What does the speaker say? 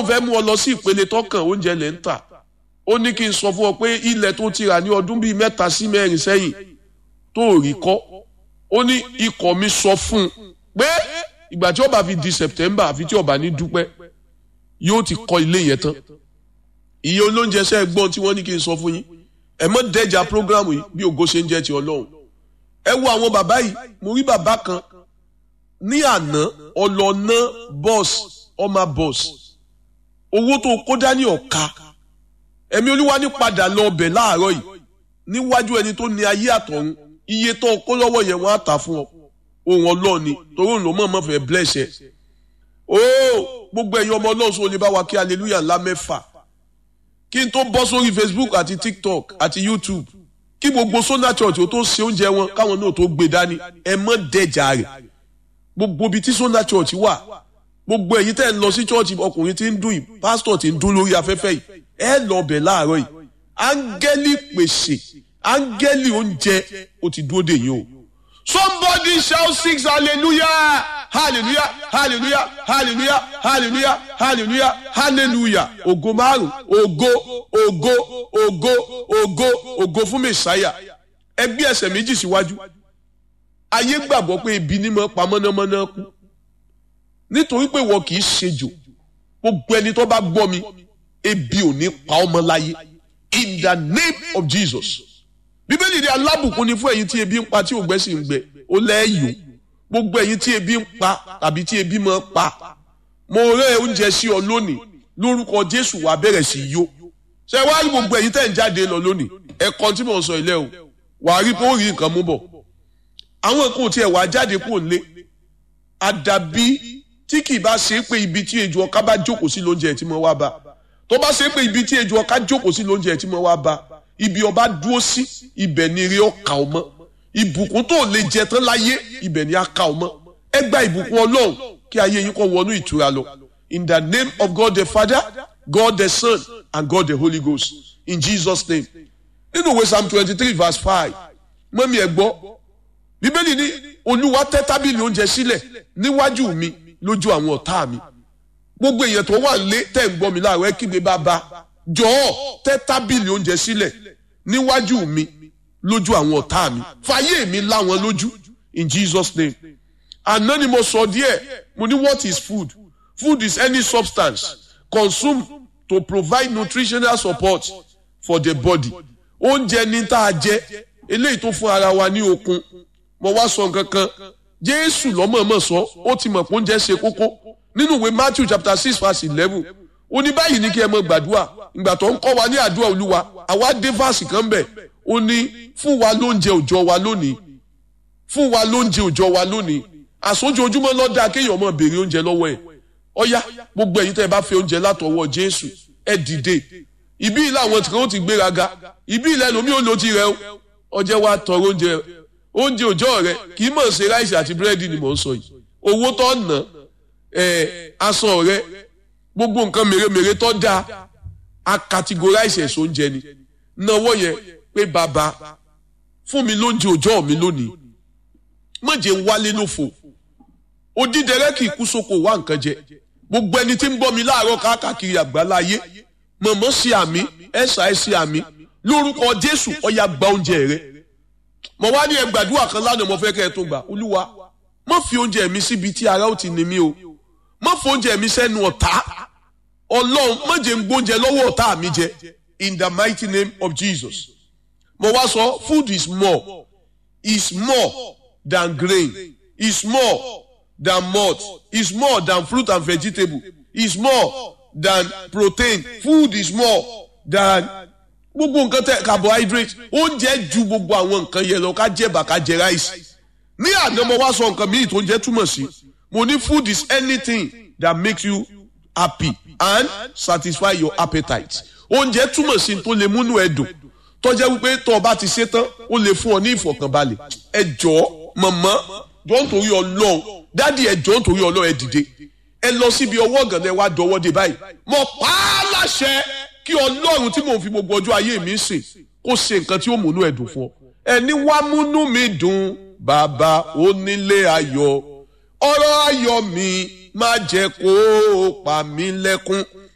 ọlọ́run fẹ́ mú ọ lọ sí ìpele tọkàn oúnjẹ lẹ́ ń tà ó ní kí n sọ fún ọ pé ilẹ̀ tó ti rà ní ọdún bíi mẹ́ta sí mẹ́rin sẹ́yìn tó rí kọ́ ó ní ikọ̀ mi sọ fún un pé ìgbà tí ó bá fi di September àfi tí ó bá ní dúpẹ́ yóò ti kọ́ ilé yẹn tán iye olóúnjẹ sẹ́ gbọ́n tí wọ́n ní kí n sọ fún yín ẹ mọ́ dẹ́jà prógrámù yìí bí ògo ṣe ń jẹ́ ti ọlọ́run ẹ wo àwọn bàbá yìí mo rí bàbá kan ní àná ọlọ́nà bọ́ọ̀sì ọmọ bọ́ọ̀sì owó tó kó dání ọ̀ka ẹ̀mí olúwa ní padà lọ ọbẹ̀ láàárọ̀ yìí níwájú ẹni tó ní ayé àtọ̀run iye tó kó lọ́wọ́ yẹn wọ́n á tà fún ọ ohun ọlọ́run ni torí òun ló mọ̀ mọ́ fẹ́ bless ẹ ooo gbogbo ẹ̀yin ọmọ ọlọ́run sọ lè bá wa kí hallelujah ńlá mẹ́fà kí n tó bọ́ sórí facebook àti tiktok àti youtube kí gbogbo sona church ó tó ṣe oúnjẹ wọn káwọn náà tó gbé dání ẹ mọ́ dẹ̀jà rẹ̀ gbogbo ibi tí sona church wà gbogbo ẹ̀yin tẹ́ ń lọ sí church ọkùnrin tí ń dún yìí pásítọ̀ tí ń dún lórí afẹ́fẹ́ yìí ẹ lọ bẹ̀ láàárọ̀ yìí áńgẹ́lì pèsè áńgẹ́lì oúnjẹ ó ti dúró dè yín o. somebody shout six hallelujah hallelujah hallelujah hallelujah hallelujah hallelujah hallelujah ògo márùn ògo ògo ògo ògo ògo fún mẹsàáyà ẹgbẹ ẹsẹ̀ méjì síwájú ayé gbàgbọ́ pé ebi ní mọ pa mọ̀nàmọ́ná kú nítorí pé wọn kì í ṣejò gbogbo ẹni tó bá gbọ́ mi ebi ò ní pa ọmọ láyé in the name of Jesus bíbélì ni alábùkún ni fún ẹ̀yin tí ebi ń pa tí ògbẹ́ sì ń gbẹ ó lẹ́yìn gbogbo ẹ̀yin tí ebi ń pa tàbí tí ebi máa pa mo rẹ́ oúnjẹ sí ọ lónìí lórúkọ Jésù wàá bẹ̀rẹ̀ sí yó ṣe wá rí gbogbo ẹ̀yin tẹ́ ń jáde lọ lónìí ẹ̀kọ́ tí mò ń sọ ilé o wàá rí pé ó rí nǹkan mú bọ̀ àwọn nǹkan tí ẹ̀ wàá jáde kúrò nílé àdàbí tí kì í bá ṣe é pé ibi tí ejò ọká bá jókòó sí lóúnjẹ tí mo wá bá tó bá ṣe é pé ibi tí ejò ọká jókòó sí lóúnjẹ tí mo wá bá ibi ọba dúró sí ibẹ̀ ni rí ọkà ọmọ ìbùkún tó lè jẹ tán láyé ibẹ̀ ni a kà ọmọ ẹ gba ìbùkún ọlọ́run kí ayé yín kó wọnú ìtura lọ in the name of God the Father God the Son and God the Holy Ghost in Jesus name nínú ìwé psalm twenty three verse five mọ́mí ẹ̀ gbọ́ bíbélì ní olúwa tẹ́ tábìlì oúnjẹ sílẹ̀ níwájú mi lójú àwọn ọ̀tá mi gbogbo èèyàn tó wà nílé tẹ́ ń gbọ́ mi láàárọ̀ ẹ kígbe bàbá jọ̀ọ́ tẹ́ tábìlì oúnjẹ sílẹ̀ níwájú mi lójú àwọn ọ̀tá mi fàyè mi láwọn lójú in Jesus name àná ni mo sọ díẹ̀ mo ní what is food food is any substance consumed to provide nutritional support for the body oúnjẹ ní tá a jẹ eléyìí tó fún ara wa ní okun mo wá sọ nǹkan kan jésù lọ́mọ̀ọ́mọ̀ sọ ó ti mọ̀ pé oúnjẹ ṣe kókó nínú ìwé matthew chapter six verse eleven ó ní báyìí ní kí ẹ mọ gbàdúrà ìgbà tó ń kọ́ wa ní àdúrà olúwa àwa dé fásì kan bẹ̀ ó ní fún wa lóúnjẹ òòjọ́ wa lónìí fún wa lóúnjẹ òòjọ́ wa lónìí àsójoojúmọ́ lọ́dà kéèyàn mọ̀ béèrè oúnjẹ lọ́wọ́ ẹ̀ ọ̀yá gbogbo ẹ̀yin tẹ́ ẹ bá fẹ́ oúnjẹ látọwọ́ jésù ẹ dìde ìbí ilé àwọn tí wọ́n ti gbéraga ìbí ilé ẹlòmíì ò lò ti rẹ o ọjẹ́ wa tọrọ oúnjẹ oúnjẹ òòjọ́ rẹ kì í mọ̀ ṣe ráìsì àti búrẹ́dì ni mò ń sọ yìí owó tó ná ẹ̀ aṣọ rẹ gbogbo nǹkan mèremère tó dáa a categorize ẹ̀sọ́ oúnjẹ ni náwó yẹn pé bàbá fún mi lóúnjẹ òòjọ́ mi lónìí mọ̀jẹ̀ ń wálé lófo odídẹrẹ́ kì í kú sóko wá nǹkan jẹ gbogbo ẹni tí ń bọ́ mi láàárọ̀ káàkiri àgbáláyé mọ̀mọ́ sí àmì ẹ̀sà ẹ̀ sí àmì lórúkọ Jésù ọ̀yà gba oúnjẹ rẹ mo wá ní ẹ gbàdúrà kan lánàá mo fẹ́ kẹ́ ẹ tó gbà olúwa má fi oúnjẹ mi síbi tí ara ó ti ní mi o má fi oúnjẹ mi sẹ́nu ọ̀tá ọlọ́run má jẹ́ ń gbóúnjẹ lọ́wọ́ ọ̀tá mi jẹ in the mighty name of Jesus mo wá sọ food is more is more than grain is more than malt is more than fruit and vegetable is more than protein food is more than gbogbo nǹkan tẹ carbohydrate oúnjẹ ju gbogbo àwọn nǹkan yẹn lọ ká jẹ bá ká jẹ ráìsì ní àná mo wá sọ nǹkan míì tó ń jẹ túmọ̀ sí mo ní food is anything that makes you happy and satisfy your appetite oúnjẹ túmọ̀ sí tó lè múnú ẹ dùn tó jẹ́ wípé tó o bá ti ṣe tán ó lè fún ọ ní ìfọ̀kànbalẹ̀ ẹ jọ̀ọ́ mọ̀mọ́ jọ̀ọ́ nítorí ọlọ́run dádì ẹ jọ̀ọ́ nítorí ọlọ́run ẹ dìde ẹ lọ síbi ọwọ́ ọ̀gànlẹ̀ wa dọwọ́ dé báyìí mo pa á láṣẹ kí ọlọ́run tí mò ń fi gbogbo ọjọ́ ayé mi sìn kó ṣe nǹkan tí ó múnú ẹ dùn fún ọ ẹni wá múnú mi dùn bàbá onílé ayọ̀ ọ̀rọ̀ ayọ̀ mi má jẹ́ kó pa mí lẹ́kún